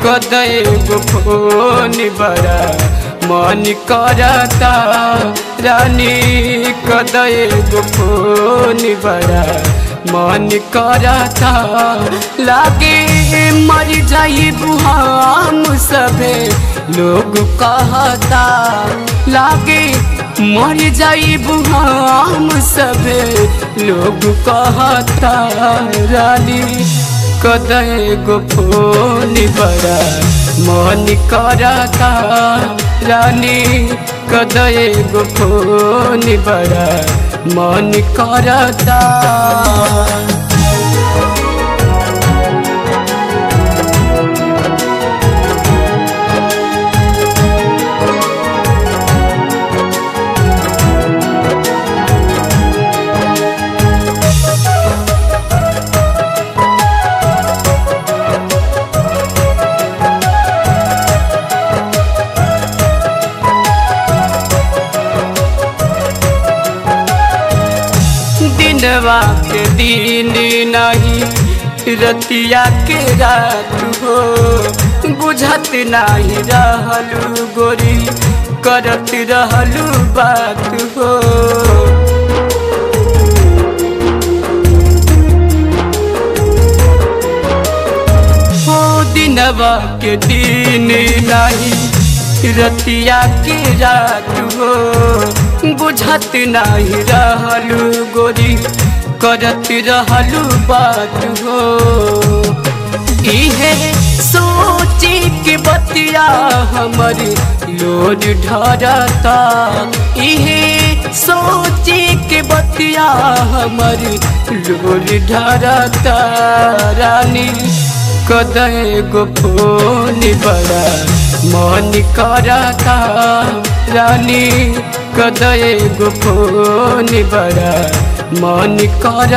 कदय गो फोन बड़ा मन करता रानी कदय गो फोन बड़ा मन करता लागे मर जाई हम सबे लोग कहता लागे मर जाई हम सबे लोग कहता रानी कदय गो फोन बड़ा मन करता रानी कदय गो फोन बड़ा मन करता दिनवा के दिन नहीं रतिया के रात हो बुझत नहीं रहलू गोरी करत रहलू बात हो हो दिनवा के दिन नहीं रतिया के रात हो बुझत नहीं रहलू गोरी करत रहलू बात हो इहे सोची के बतिया हमारी लोड ढरता इहे सोची के बतिया हमारी लोड ढरता रानी कदय गो फोन बड़ा मन करता रानी कदय गो फोन बड़ा मन कर